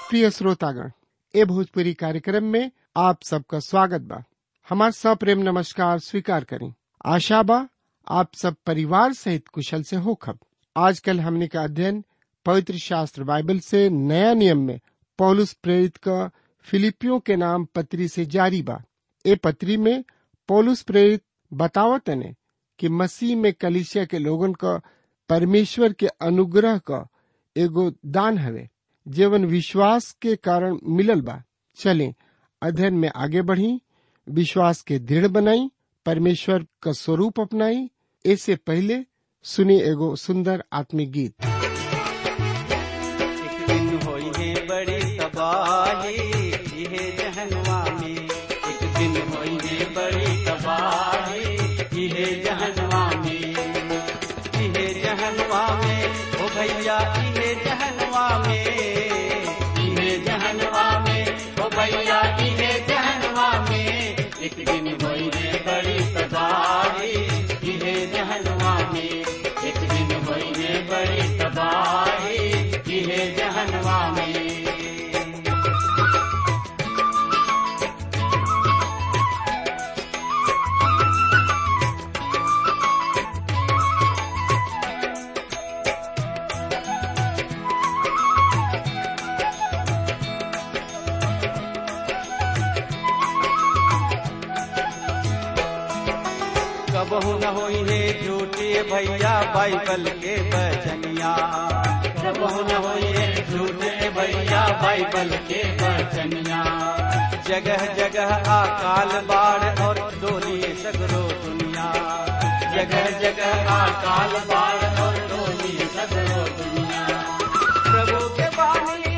प्रिय श्रोतागण ए भोजपुरी कार्यक्रम में आप सबका स्वागत बा हमार सप्रेम नमस्कार स्वीकार करें आशा बा आप सब परिवार सहित कुशल से होखब आजकल हमने का अध्ययन पवित्र शास्त्र बाइबल से नया नियम में पौलुस प्रेरित का फिलिपियों के नाम पत्री से जारी बा ए पत्री में पौलुस प्रेरित बतावत ने कि मसीह में कलिसिया के लोगन का परमेश्वर के अनुग्रह का एगो दान हवे जीवन विश्वास के कारण मिलल बा चले अध्ययन में आगे बढ़ी विश्वास के दृढ़ बनाई परमेश्वर का स्वरूप अपनाई ऐसे पहले सुनी एगो सुंदर आत्मिक गीत एक दिन होई है बड़ी तबाही इहे जहनवा में एक दिन होई है बड़ी तबाही इहे जहनवा में इहे जहनवा में ओ भैया इहे जहनवा में इहे जहनवा में ओ भैया इहे जहनवा में एक दिन होई है बड़ी तबाही इहे जहनवा में एक दिन होई है बड़ी तबाही इहे जहनवा में कबहू न होई है झूठे भैया बाइबल के बचनिया कबहू न होई है झूठे भैया बाइबल के बचनिया जगह जगह अकाल बाढ़ और डोली सगरो दुनिया जगह जगह अकाल बाढ़ और डोली सगरो दुनिया प्रभु के बानी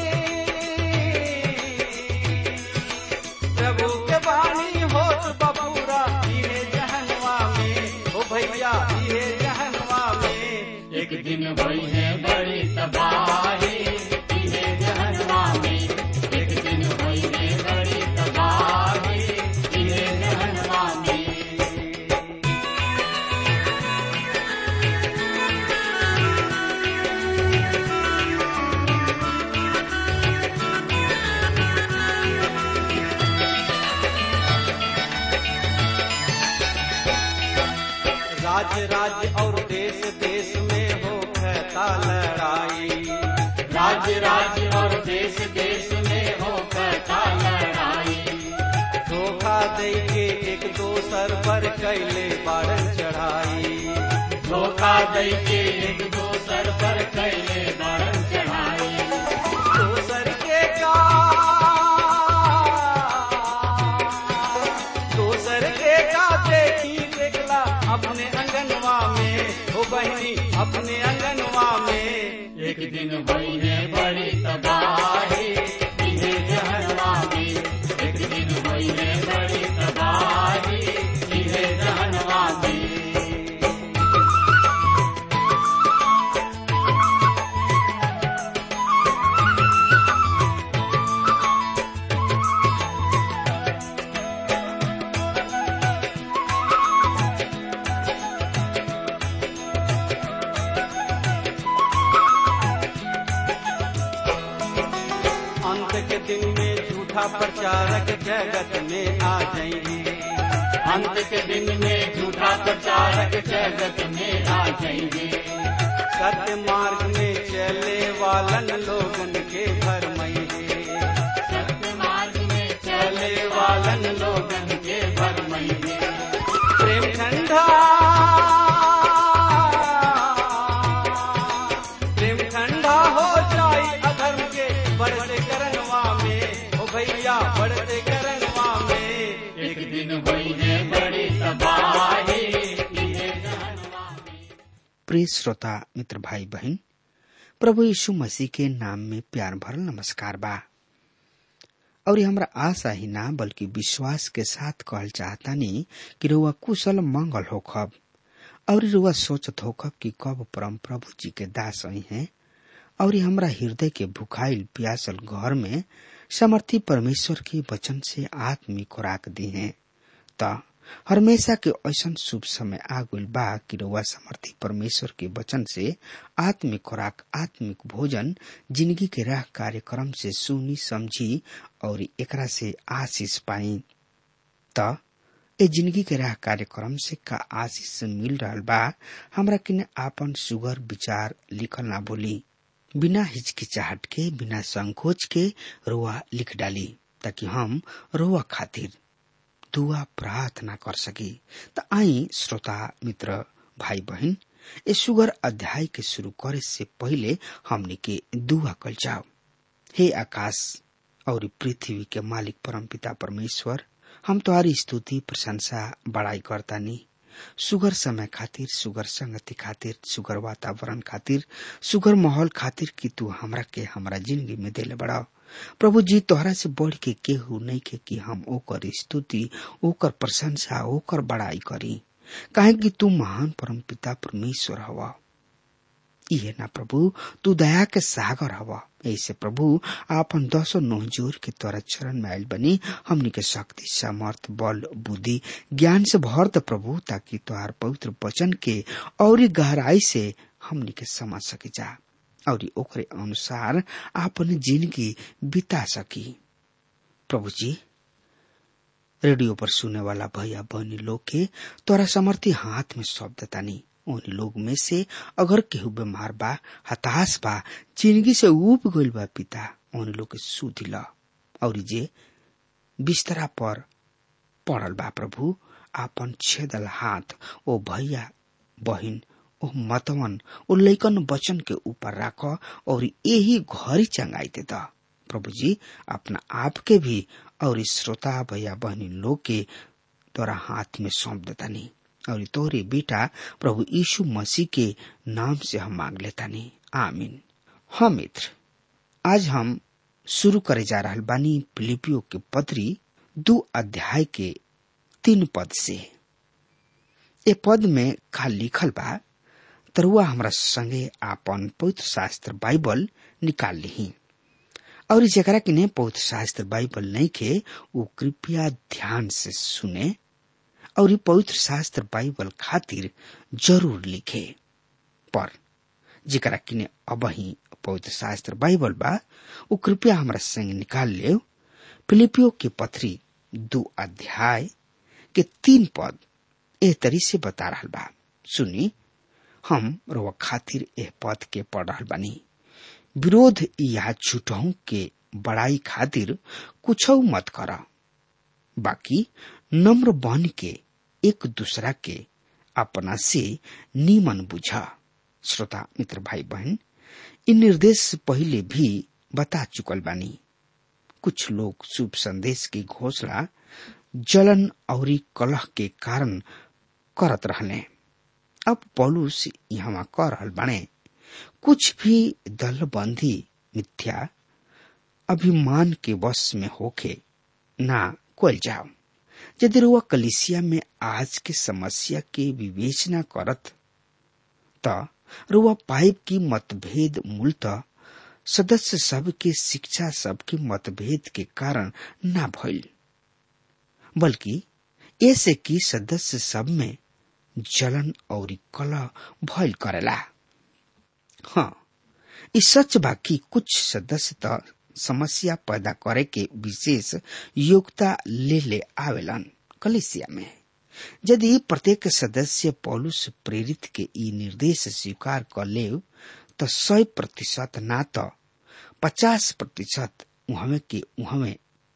प्रभु के बानी होत बबूरा इहे जहनवा में ओ भैया इहे जहनवा में एक दिन भई है बड़ी तबाही इहे जहनवा में एक दिन भई है बड़ी तबाही इहे जहनवा में राज्य राज्य और देश देश में हो कहता लड़ाई राज्य राज्य और देश देश में हो कहता लड़ाई धोखा दे के एक दोसर पर कैले बारन चढ़ाई धोखा दे के एक दोसर पर कैले बारन चढ़ाई दोसर के का दोसर के का देखी देखला अपने अंगनवा में ओ बहनी अपने अंगनवा में एक दिन भई है बड़ी तबाही इहे जहनवा में एक दिन भई है बड़ी तबाही इहे जहनवा में अंत के दिन में झूठा प्रचारक जगत में आ जाएंगे अंत के दिन में झूठा प्रचारक जगत में आ जाएंगे सत्य मार्ग में चले वालन लोगन के भरमइगे सत्य मार्ग में चले वालन लोगन के भरमइगे प्रेम ठंडा प्रेम ठंडा हो जाई अधर्म के बढ़ते करनवा में ओ भैया बढ़ते करनवा में एक दिन हुई है बड़ी तबाही इहे जहनवा में प्रिय श्रोता मित्र भाई बहन प्रभु यीशु मसीह के नाम में प्यार भरल नमस्कार बा और ये हमरा आशा ही ना बल्कि विश्वास के साथ कहल चाहतानी कि रुआ कुशल मंगल होखब और रुआ सोचत होखब कि कब परम प्रभु जी के दास आई हैं और ये हमरा हृदय के भुखाइल प्यासल घर में समर्थी परमेश्वर के वचन से आत्मिक खुराक दी हैं त हमेशा के ऐसा शुभ समय आ गइल बा कि रउआ समर्थी परमेश्वर के वचन से आत्मिक खुराक आत्मिक भोजन जिंदगी के राह कार्यक्रम से सुनी समझी और एकरा से आशीष पाई त ए जिंदगी के राह कार्यक्रम से का आशीष मिल रहा बा हमरा किने आपन सुगर विचार लिखल ना बोली बिना हिचकिचाहट के बिना संकोच के रोआ लिख डाली ताकि हम रोआ खातिर दुआ प्रार्थना कर सकी त आई श्रोता मित्र भाई बहन ए सुगर अध्याय के शुरू करे से पहले हमने के दुआ कल जाओ हे आकाश और पृथ्वी के मालिक परम पिता परमेश्वर हम तुम्हारी स्तुति प्रशंसा बड़ाई करतानी सुगर समय खातिर सुगर संगति खातिर सुगर वातावरण खातिर सुगर माहौल खातिर कि तू हमरा के हमरा जिंदगी में देले बढ़ाओ प्रभु जी तोहरा से बढ़ के केहू नहीं के कि हम ओकर स्तुति ओकर प्रशंसा ओकर बड़ाई करी काहे कि तू महान परम पिता परमेश्वर हवा इहे ना प्रभु तू दया के सागर हवा ऐसे प्रभु आपन दसो नोह जोर के तोरा चरण में आयल बनी हमनी के शक्ति सामर्थ बल बुद्धि ज्ञान से भर द प्रभु ताकि तोहार पवित्र वचन के और गहराई से हमनी के समझ सके जा और ओकरे अनुसार आपन जिंदगी बिता सकी प्रभु जी रेडियो पर सुने वाला भैया बहनी लोग के तोरा समर्थी हाथ में शब्द तानी उन लोग में से अगर केहू बीमार बा हताश बा जिंदगी से उब गइल बा पिता उन लोग के सुध ल और जे बिस्तरा पर पड़ल बा प्रभु आपन छेदल हाथ ओ भैया बहिन ओ मतवन ओ लैकन वचन के ऊपर राख और यही घरी चंगाई दे द प्रभु जी अपना आप के भी और श्रोता भैया बहनी लोग के तोरा हाथ में सौंप देता नहीं और तोरे बेटा प्रभु यीशु मसीह के नाम से हम मांग लेता नहीं आमीन हाँ मित्र आज हम शुरू करे जा रहा बानी फिलिपियो के पत्री दो अध्याय के तीन पद से ए पद में का लिखल बा तरुआ हमरा संगे आपन पवित्र शास्त्र बाइबल निकाल ली और जरा के ने पवित्र शास्त्र बाइबल नहीं के वो कृपया ध्यान से सुने और पवित्र शास्त्र बाइबल खातिर जरूर लिखे पर जरा किने अब ही पवित्र शास्त्र बाइबल बा वो कृपया हमरा संग निकाल ले फिलिपियो के पथरी दो अध्याय के तीन पद एह तरी से बता रहा बा सुनी हम रोवा खातिर एह पद के पढ़ रहा बानी विरोध या झूठों के बड़ाई खातिर कुछ मत कर बाकी नम्र बन के एक दूसरा के अपना से नीमन बुझा श्रोता मित्र भाई बहन इन निर्देश पहले भी बता चुकल बानी कुछ लोग शुभ संदेश की घोषणा जलन और कलह के कारण करत रहने अब पौलुस यहाँ कर रहल बने कुछ भी दलबंदी मिथ्या अभिमान के वश में होके ना कोल जाओ यदि रुआ कलिसिया में आज के समस्या के विवेचना करत त रुआ पाइप की मतभेद मूलतः सदस्य सब के शिक्षा सब के मतभेद के कारण ना भइल बल्कि ऐसे कि सदस्य सब में जलन और कलह भइल करेला हाँ इस सच बा कि कुछ सदस्य त समस्या पैदा करे के विशेष योग्यता ले ले आवेलन कलिसिया में यदि प्रत्येक सदस्य पौलुस प्रेरित के ई निर्देश स्वीकार कर ले तो सौ प्रतिशत ना तो पचास प्रतिशत उहमे के उहमे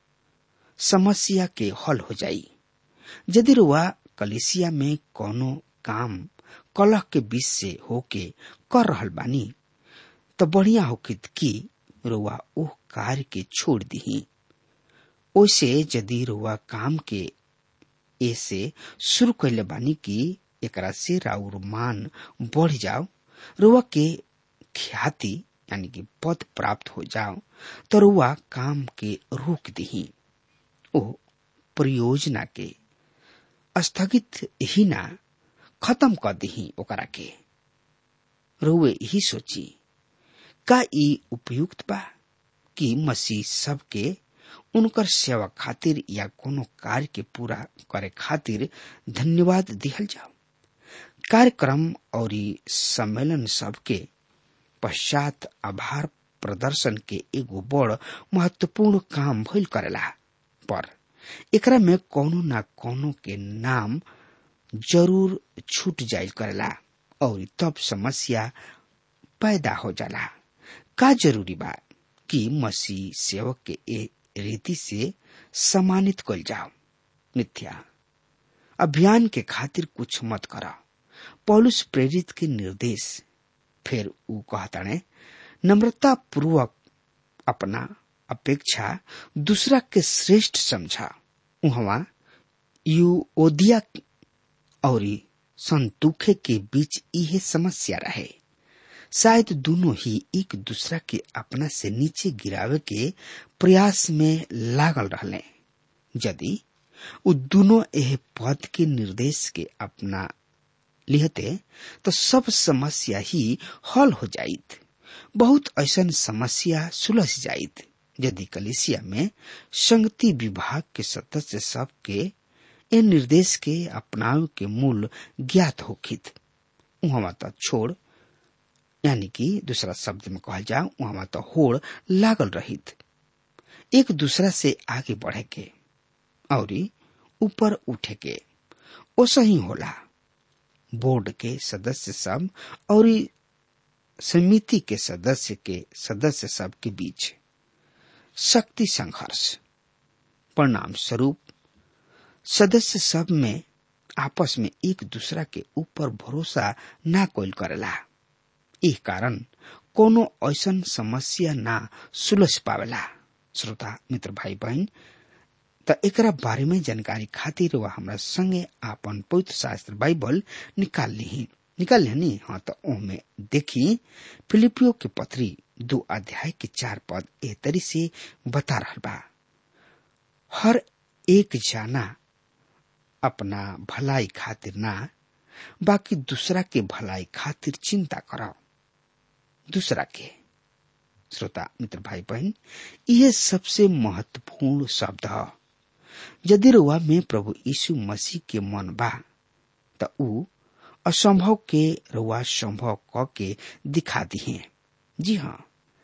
समस्या के हल हो जाई यदि रुआ कलिसिया में कोनो काम कलह के बीच से होके कर रहल बानी तो बढ़िया होकित कि रुआ ओह कार्य के छोड़ दी ओसे यदि रुआ काम के ऐसे शुरू कैले बानी कि एकरा से राउर मान बढ़ जाओ रुआ के ख्याति यानी कि पद प्राप्त हो जाओ तो रुआ काम के रोक दी ओ परियोजना के स्थगित ही ना खत्म कर दी ओकरा के रुए ही सोची का ई उपयुक्त बा कि मसीह सबके उनकर सेवा खातिर या कोनो कार्य के पूरा करे खातिर धन्यवाद दिहल जाओ कार्यक्रम और सम्मेलन सबके पश्चात आभार प्रदर्शन के एगो बड़ महत्वपूर्ण काम भइल करेला पर एकरा में कोनो न कोनो के नाम जरूर छूट जाइल करेला और तब समस्या पैदा हो जाला का जरूरी बा कि मसीह सेवक के ए रीति से सम्मानित कल जाओ मिथ्या अभियान के खातिर कुछ मत करा पौलुस प्रेरित के निर्देश फिर ऊ कहताने नम्रता पूर्वक अपना अपेक्षा दूसरा के श्रेष्ठ समझा उहवा यूओदिया और संतुखे के बीच यह समस्या रहे शायद दोनों ही एक दूसरा के अपना से नीचे गिरावे के प्रयास में लागल रहले यदि उ दोनों एह पद के निर्देश के अपना लिहते तो सब समस्या ही हल हो जाइत बहुत ऐसा समस्या सुलझ जाइत यदि कलिसिया में संगति विभाग के सदस्य सब के ए निर्देश के अपनाव के मूल ज्ञात होखित वहां तो छोड़ यानी कि दूसरा शब्द में कहल जाओ वहां तो होड़ लागल रहित एक दूसरा से आगे बढ़े के और ऊपर उठे के ओसही होला बोर्ड के सदस्य सब और समिति के सदस्य के सदस्य सब के बीच शक्ति संघर्ष परिणाम स्वरूप सदस्य सब में आपस में एक दूसरा के ऊपर भरोसा ना कोल करेला इस कारण कोनो ऐसन समस्या ना सुलझ पावेला श्रोता मित्र भाई बहन त एकरा बारे में जानकारी खातिर वह हमरा संगे आपन पवित्र शास्त्र बाइबल निकाल ली निकाल ली हाँ तो ओमे देखी फिलिपियो के पत्री दो अध्याय के चार पद ए तरी से बता रहा बा हर एक जाना अपना भलाई खातिर ना बाकी दूसरा के भलाई खातिर चिंता करो दूसरा के श्रोता मित्र भाई बहन यह सबसे महत्वपूर्ण शब्द है यदि रुआ में प्रभु यीशु मसीह के मन बा त ऊ असंभव के रुआ संभव क के दिखा दिए जी हाँ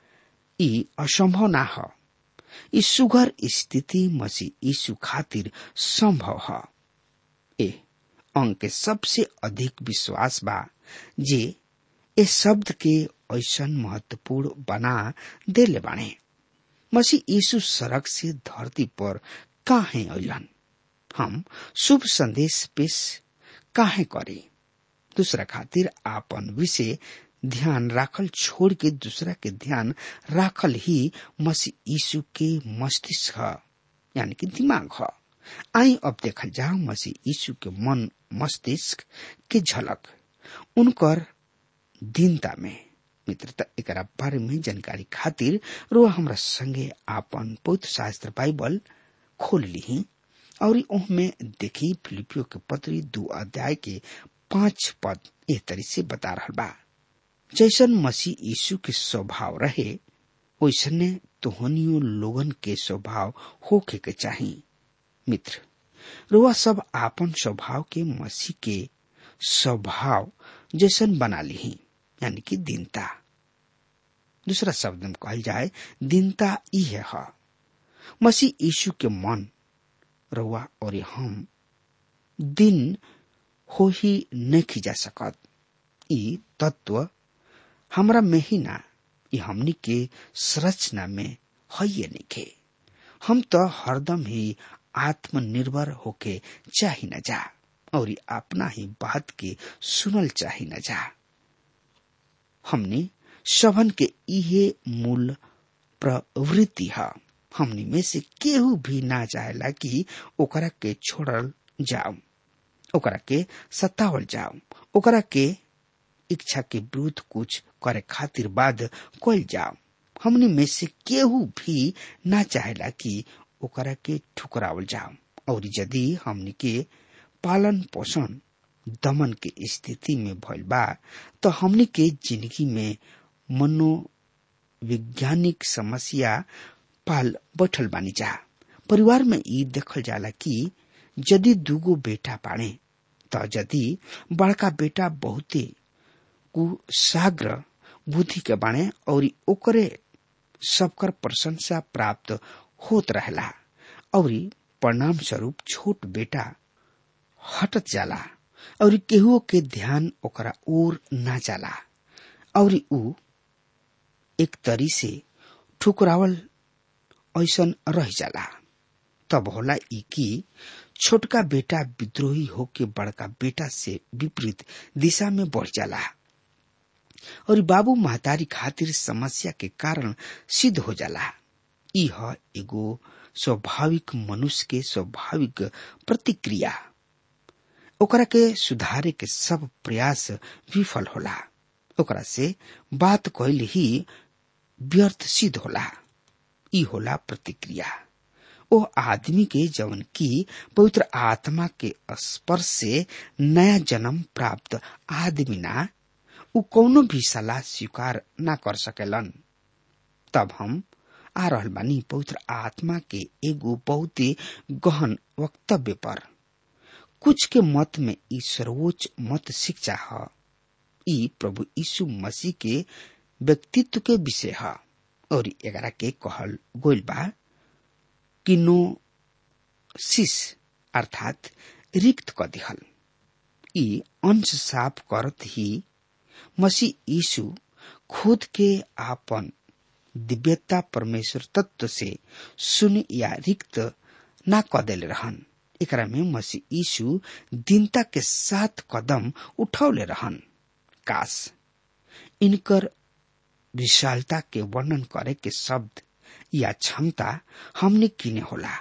ई असंभव ना ह ई सुगर स्थिति मसीह यीशु खातिर संभव है ए अंक के सबसे अधिक विश्वास बा जे ए शब्द के ऐसा महत्वपूर्ण बना देले बाणे मसीह यीशु सड़क से धरती पर काहे अलन हम शुभ संदेश पेश काहे करे दूसरा खातिर आपन विषय ध्यान राखल छोड़ के दूसरा के ध्यान राखल ही मसीह यीशु के मस्तिष्क है यानी कि दिमाग है आई अब देखल जाओ मसीह यीशु के मन मस्तिष्क के झलक उनकर दीनता में मित्रता एक बारे में जानकारी खातिर रो हमरा संगे आपन पवित्र शास्त्र बाइबल खोल ली और में देखी फिलिपियो के पत्री दो अध्याय के पांच पद ए तरी से बता रहा बा जैसन मसीह यीशु के स्वभाव रहे वैसने तोहनियो लोगन के स्वभाव होके के चाहिए मित्र रुआ सब आपन स्वभाव के मसीह के स्वभाव जैसन बना ली यानी कि दीनता दूसरा शब्द में कहल जाए दीनता यह है मसीह यीशु के मन रुआ और हम दिन हो ही नहीं जा सकत ई तत्व हमरा में ही ना ये हमनी के संरचना में है ये नहीं हम तो हरदम ही आत्मनिर्भर होके चाही न जा और अपना ही बात के सुनल चाही न जा हमने सबन के इहे मूल प्रवृत्ति है हमनी में से केहू भी ना चाहेला कि ओकरा के छोड़ल जाओ ओकरा के सतावल जाओ ओकरा के इच्छा के विरुद्ध कुछ करे खातिर बाद कल जाओ हमनी में से केहू भी ना चाहेला कि ओकरा के ठुकरावल जाओ और यदि हमनी के पालन पोषण दमन के स्थिति में भइल बा तो हमनी के जिंदगी में मनोवैज्ञानिक समस्या पाल बैठल बानी जा परिवार में ई देखल जाला कि यदि दूगो बेटा बाणे त यदि बड़का बेटा बहुते कुसाग्र बुद्धि के बाणे और ओकरे सबकर प्रशंसा प्राप्त होत रहेला और परिणाम स्वरूप छोट बेटा हटत जाला और केहू के ध्यान ओकरा ओर ना जाला और ऊ एक तरी से ठुकरावल ऐसन रह जाला तब होला ई कि छोटका बेटा विद्रोही होके बड़का बेटा से विपरीत दिशा में बढ़ जाला और बाबू महतारी खातिर समस्या के कारण सिद्ध हो जाला ई ह एगो स्वाभाविक मनुष्य के स्वाभाविक प्रतिक्रिया ओकरा के सुधारे के सब प्रयास विफल होला ओकरा से बात कहल ही व्यर्थ सिद्ध होला ई होला प्रतिक्रिया ओ आदमी के जवन की पवित्र आत्मा के स्पर्श से नया जन्म प्राप्त आदमी ना उ कौनो भी सलाह स्वीकार ना कर सकेलन तब हम आ रहल बानी पवित्र आत्मा के एगो बहुत ही गहन वक्तव्य पर कुछ के मत में ई सर्वोच्च मत शिक्षा है ई प्रभु यीशु मसीह के व्यक्तित्व के विषय है और एकरा के कहल गोल बा किनो सिस अर्थात रिक्त क दिहल ई अंश साफ करत ही मसीह यीशु खुद के आपन दिव्यता परमेश्वर तत्व से शून्य या रिक्त ना क देले रहन एकरा में मसीह यीशु दीनता के साथ कदम उठौले रहन काश इनकर विशालता के वर्णन करे के शब्द या क्षमता हमने किने होला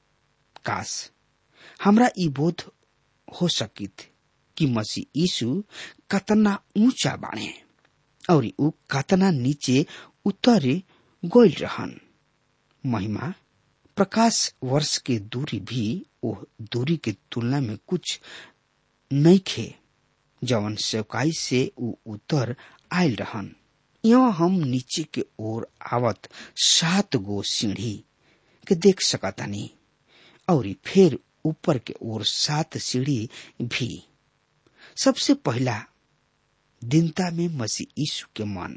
काश हमरा ई बोध हो सकित कि मसीह यीशु कतना ऊंचा बाणे और ऊ कतना नीचे उतरे गोल रहन महिमा प्रकाश वर्ष के दूरी भी ओ दूरी के तुलना में कुछ नहीं खे जवन सेवकाई से ऊ उतर आयल रहन यहाँ हम नीचे के ओर आवत सात गो सीढ़ी के देख सकतानी और फिर ऊपर के ओर सात सीढ़ी भी सबसे पहला दिनता में मसीह यीशु के मन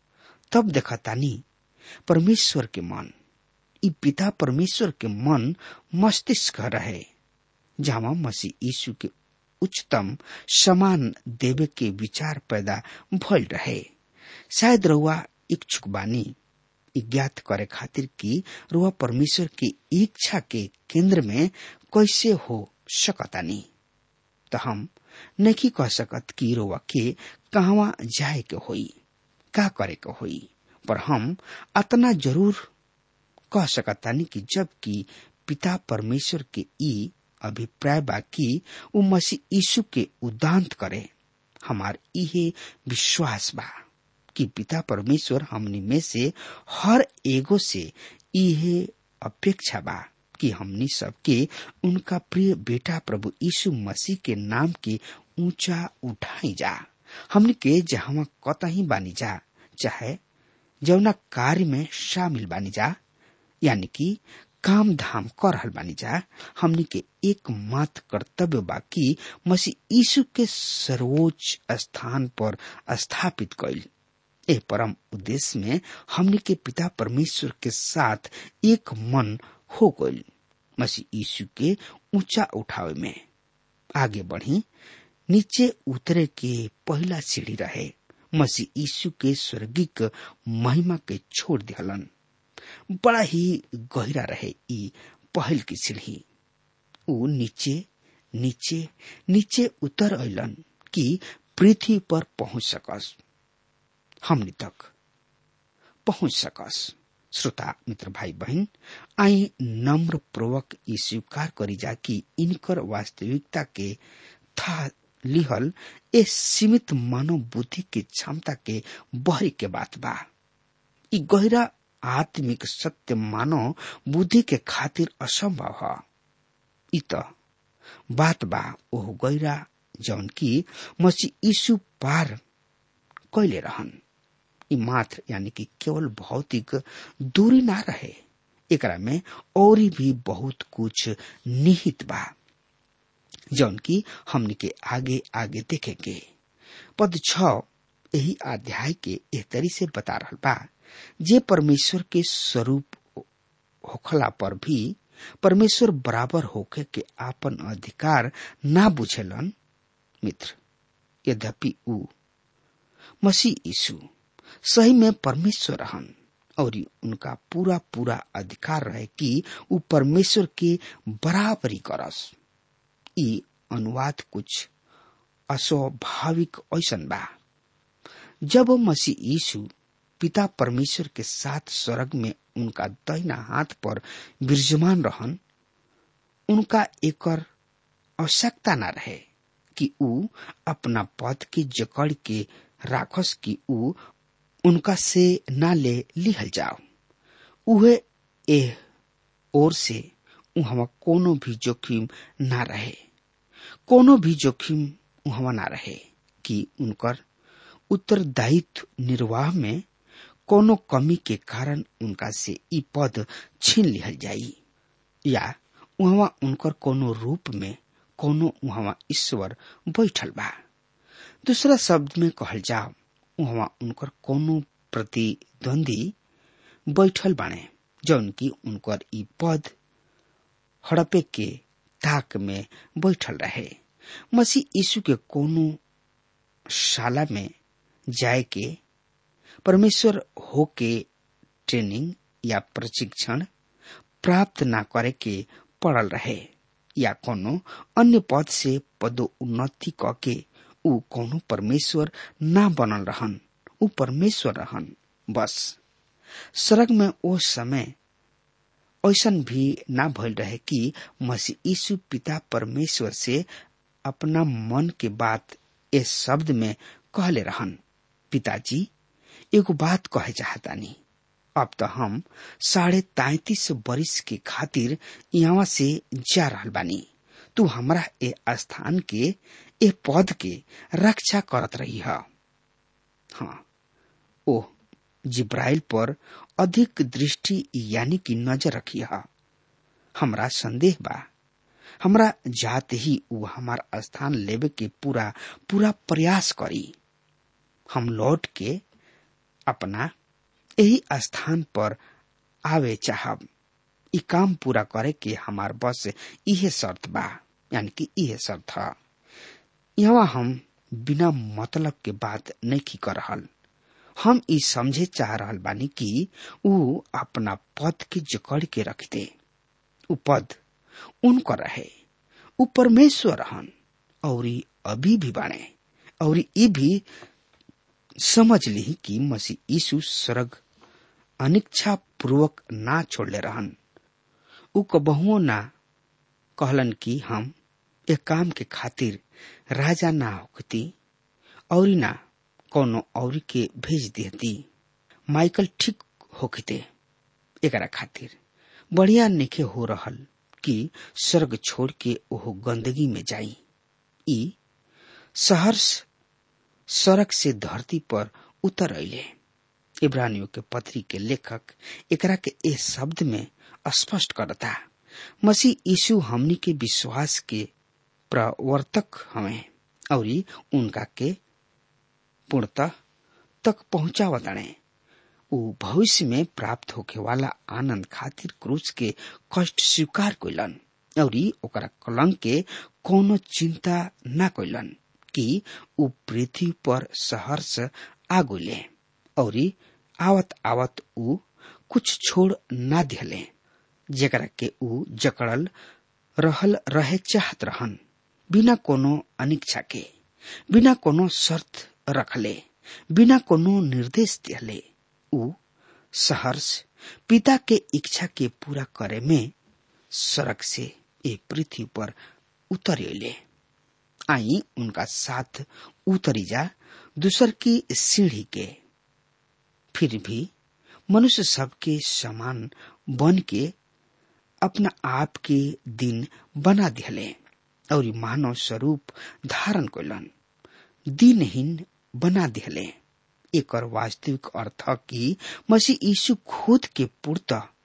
तब देखतानी परमेश्वर के मन ई पिता परमेश्वर के मन मस्तिष्क रहे जहाँ मसीह यीशु के उच्चतम समान देवे के विचार पैदा भइल रहे शायद रउआ इच्छुक बानी ज्ञात करे खातिर कि रुआ परमेश्वर की इच्छा के केंद्र में कैसे हो सकतानी तो हम नहीं कह सकत कि रुआ के कहवा जाए के होई का करे के होई पर हम अतना जरूर कह सकतानी कि जब कि पिता परमेश्वर के ई अभिप्राय बा कि उ मसीह यीशु के उदांत करे हमार इहे विश्वास बा कि पिता परमेश्वर हमनी में से हर एगो से इहे अपेक्षा बा कि हमनी सबके उनका प्रिय बेटा प्रभु यीशु मसीह के नाम के ऊंचा उठाई जा हमनी के जहां कतही बानी जा चाहे जौना कार्य में शामिल बानी जा यानी कि काम धाम कर रहल बानी जा हमनी के एकमात्र कर्तव्य बा कि मसीह यीशु के सर्वोच्च स्थान पर स्थापित कैल ए परम उद्देश्य में हमने के पिता परमेश्वर के साथ एक मन हो गई मसीह यीशु के ऊंचा उठावे में आगे बढ़ी नीचे उतरे के पहला सीढ़ी रहे मसीह यीशु के स्वर्गिक महिमा के छोड़ दिहलन बड़ा ही गहरा रहे ई पहल की सीढ़ी ऊ नीचे नीचे नीचे उतर अलन कि पृथ्वी पर पहुंच सकस हमनी तक पहुंच सकस श्रोता मित्र भाई बहन आई नम्र पूर्वक ई स्वीकार करी जा कि इनकर वास्तविकता के था लिहल ए सीमित मानव बुद्धि के क्षमता के बहरी के बात बा ई गहरा आत्मिक सत्य मानव बुद्धि के खातिर असंभव है इ त बात बा ओह गैरा जौन की मसीह यीशु पार कैले रहन ई मात्र यानी कि केवल भौतिक दूरी ना रहे एकरा में और भी बहुत कुछ निहित बा जौन की हमनी के आगे आगे देखेंगे पद छ यही अध्याय के एह तरी से बता रहा बा जे परमेश्वर के स्वरूप होखला पर भी परमेश्वर बराबर होके के आपन अधिकार ना बुझेलन मित्र यद्यपि ऊ मसीह यीशु सही में परमेश्वर रहन और उनका पूरा पूरा अधिकार रहे कि ऊ परमेश्वर के बराबरी करस ई अनुवाद कुछ अस्वाभाविक ऐसन बा जब मसीह यीशु पिता परमेश्वर के साथ स्वर्ग में उनका दहिना हाथ पर विराजमान रहन उनका एकर आवश्यकता न रहे कि ऊ अपना पद के जकड़ के राखस कि ऊ उनका से ना ले लिहल जाओ उहे एह ओर से उहवा कोनो भी जोखिम ना रहे कोनो भी जोखिम उहवा ना रहे कि उनकर उत्तरदायित्व निर्वाह में कोनो कमी के कारण उनका से ई पद छीन लिहल जाई या उहवा उनकर कोनो रूप में कोनो उहवा ईश्वर बैठल बा दूसरा शब्द में कहल जाओ उहवा उनकर कोनो प्रतिद्वंदी बैठल बाणे जौन की उनकर ई पद हड़पे के ताक में बैठल रहे मसीह यीशु के कोनो शाला में जाए के परमेश्वर हो के ट्रेनिंग या प्रशिक्षण प्राप्त ना करे के पड़ल रहे या कोनो अन्य पद से पदोन्नति क के ऊ कोनो परमेश्वर ना बनल रहन ऊ परमेश्वर रहन बस सड़क में ओ समय ऐसन भी ना भइल रहे कि मसीह यीशु पिता परमेश्वर से अपना मन के बात इस शब्द में कहले रहन पिताजी एगो बात कहे चाहतानी अब तो हम साढ़े तैतीस बरिस के खातिर यहाँ से जा रहल बानी तू हमरा ए स्थान के ए पद के रक्षा करत रही है हाँ ओह जिब्राइल पर अधिक दृष्टि यानी कि नजर रखी है हमरा संदेह बा हमरा जात ही ऊ हमार स्थान लेवे के पूरा पूरा प्रयास करी हम लौट के अपना यही स्थान पर आवे चाहब ई काम पूरा करे के हमार बस इहे शर्त बा यानी कि इहे शर्त है यहाँ हम बिना मतलब के बात नहीं कर रहल हम ई समझे चाह रहल बानी कि ऊ अपना पद के जकड़ के रख दे ऊ पद उनको रहे ऊ परमेश्वर रहन और अभी भी बाणे और ई भी समझ ली कि मसीह यीशु स्वर्ग अनिच्छा पूर्वक ना छोड़ले रहन ऊ कबहुओ ना कहलन कि हम एक काम के खातिर राजा ना होती और ना कोनो और के भेज देती माइकल ठीक होखते एकरा खातिर बढ़िया निखे हो रहल कि स्वर्ग छोड़ के ओह गंदगी में जाई ई सहर्ष सड़क से धरती पर उतर अले इब्रानियों के पत्री के लेखक एकरा के ए शब्द में स्पष्ट करता मसीह यीशु हमनी के विश्वास के प्रवर्तक हमें और उनका के पूर्णतः तक पहुंचावताणे ऊ भविष्य में प्राप्त होके वाला आनंद खातिर क्रूस के कष्ट स्वीकार कैलन और ओकरा कलंक के कोनो चिंता न कैलन कि ऊ पृथ्वी पर सहर्ष आगुले और आवत आवत ऊ कुछ छोड़ ना दिले जेकरा के ऊ जकड़ल रहल रहे चाहत रहन बिना कोनो अनिच्छा के बिना कोनो शर्त रखले बिना कोनो निर्देश दिले ऊ सहर्ष पिता के इच्छा के पूरा करे में सड़क से ए पृथ्वी पर उतर ले आई उनका साथ उतरी जा दूसर की सीढ़ी के फिर भी मनुष्य सबके समान बन के अपना आप के दिन बना दिले और मानव स्वरूप धारण कैलन दिनहीन बना दिले एक वास्तविक अर्थ कि मसीह यीशु खुद के पूर्त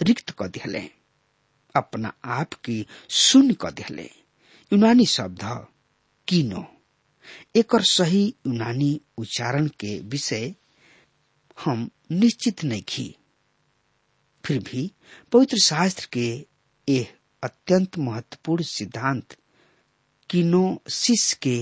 रिक्त क दिहले अपना आप की शून्य क दिहले यूनानी शब्द कीनो एकर सही यूनानी उच्चारण के विषय हम निश्चित नहीं की फिर भी पवित्र शास्त्र के यह अत्यंत महत्वपूर्ण सिद्धांत किनोसिस के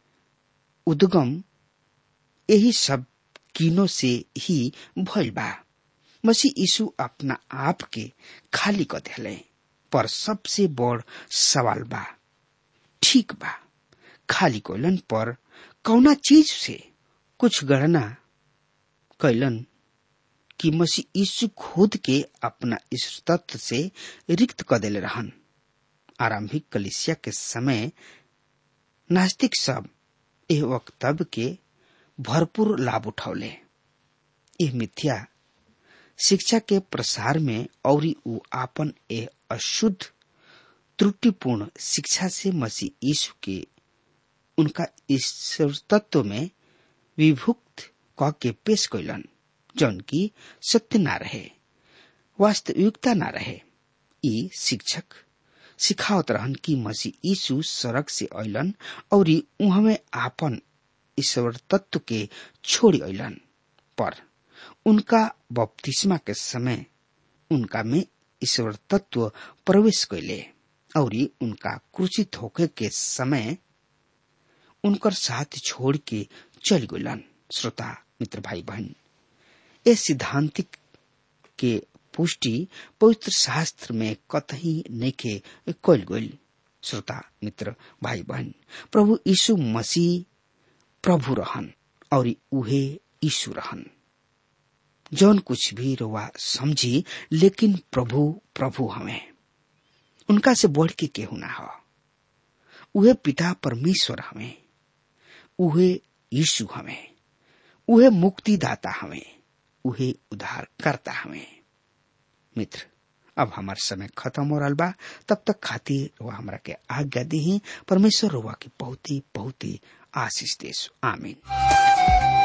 उद्गम यही सब कीनो से ही भइल बा मसीह यीशु अपना आप के खाली क दिले पर सबसे बड़ सवाल बा ठीक बा खाली कोलन पर कौना चीज से कुछ गणना कैलन कि मसीह यीशु खुद के अपना इस तत्व से रिक्त क देले रहन आरंभिक कलिसिया के समय नास्तिक सब एह वक्तव्य के भरपूर लाभ उठौले यह मिथ्या शिक्षा के प्रसार में और उ आपन एह अशुद्ध त्रुटिपूर्ण शिक्षा से मसीह यीशु के उनका ईश्वर तत्व में विभुक्त क के पेश कैलन जौन की सत्य ना रहे वास्तविकता ना रहे ई शिक्षक सिखावत रहन कि मसीह यीशु सड़क से अलन और उहमे आपन ईश्वर तत्व के छोड़ी अलन पर उनका बपतिस्मा के समय उनका में ईश्वर तत्व प्रवेश कैले और उनका क्रूचित होके के समय उनकर साथ छोड़ के चल गलन श्रोता मित्र भाई बहन ये सिद्धांतिक के पुष्टि पवित्र शास्त्र में कतही नइखे कल गइल श्रोता मित्र भाई बहन प्रभु यीशु मसीह प्रभु रहन और उहे यीशु रहन जौन कुछ भी रोवा समझी लेकिन प्रभु प्रभु हमें उनका से बढ़ के केहू ना हो उहे पिता परमेश्वर हमें उहे यीशु हमें उहे मुक्तिदाता हमें उहे उद्धार करता हमें मित्र अब हमार समय खत्म हो रहा बा तब तक खातिर वह हमरा के आज्ञा दी परमेश्वर रुआ की बहुत ही बहुत ही आशीष देश आमीन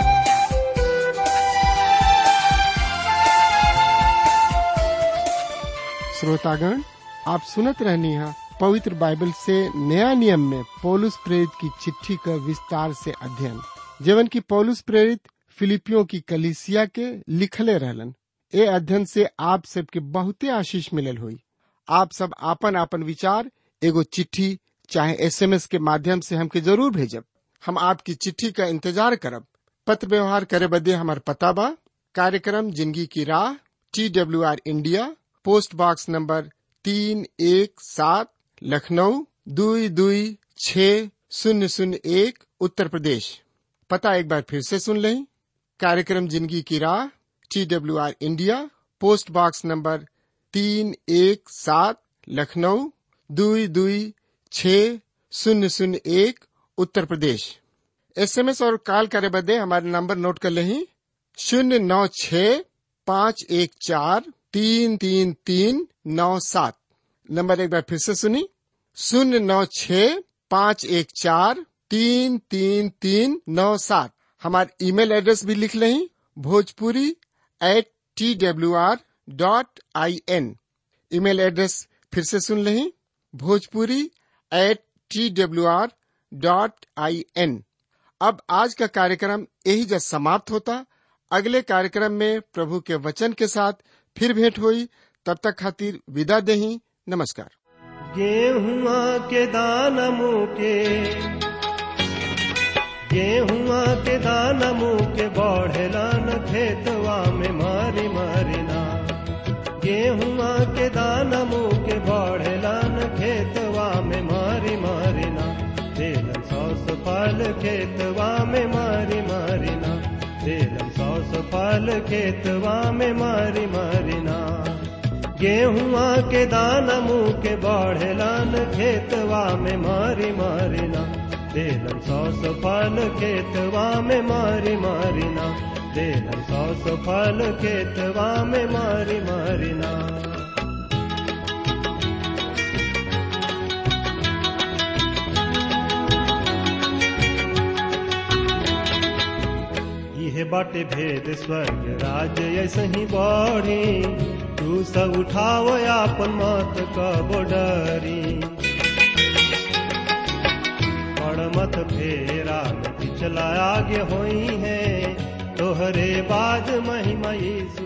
श्रोतागण आप सुनत रहनी है पवित्र बाइबल से नया नियम में पौलुस प्रेरित की चिट्ठी का विस्तार से अध्ययन जीवन की पौलुस प्रेरित फिलिपियों की कलिसिया के लिखले रहलन ए अध्ययन से आप सबके बहुते आशीष मिलल हुई आप सब आपन आपन विचार एगो चिट्ठी चाहे एसएमएस के माध्यम से हमके जरूर भेजब हम आपकी चिट्ठी का इंतजार करब पत्र व्यवहार करे बदे हमार पता बा कार्यक्रम जिंदगी की राह T W R India post box number तीन एक सात लखनऊ दुई दुई छ शून्य शून्य एक उत्तर प्रदेश पता एक बार फिर से सुन लें कार्यक्रम जिंदगी की राह T W R India post box number तीन एक सात लखनऊ दुई दुई छ शून्य शून्य एक उत्तर प्रदेश एसएमएस और कॉल करे बदे हमारे नंबर नोट कर लें शून्य नौ छ पाँच एक चार तीन तीन तीन नौ सात नंबर एक बार फिर से सुनी शून्य नौ छ पाँच एक चार तीन तीन तीन नौ सात हमारे ईमेल एड्रेस भी लिख लें Bhojpuri at T W R dot I N email address फिर से सुन लें Bhojpuri at T W R dot I N अब आज का कार्यक्रम यही जब समाप्त होता अगले कार्यक्रम में प्रभु के वचन के साथ फिर भेंट हुई तब तक खातिर विदा देही नमस्कार गेहुआ के दान मुके गेहुआ के दान मुके बढ़ेला न खेतवा में मारी मारिना गेहुआ के दान मुके बढ़ेला न खेतवा में मारी मारिना तेलन सौस फल खेतवा में मारी मारिना तेलन सौस फल खेतवा में मारी मारिना गेहुआ के दान मुँह के बढ़ेलान खेतवा में मारी मारिना देलन सौस फल खेतवा में मारी मारिना देलन सौस फल खेतवा में मारी मारिना यह बाटे भेद स्वर्ग राज ऐसे ही बढ़ी तू सब उठाव आपन मत कबो डरी पड़ मत फेरा में पिछला आगे होई है तोहरे बाद महिमा यीशु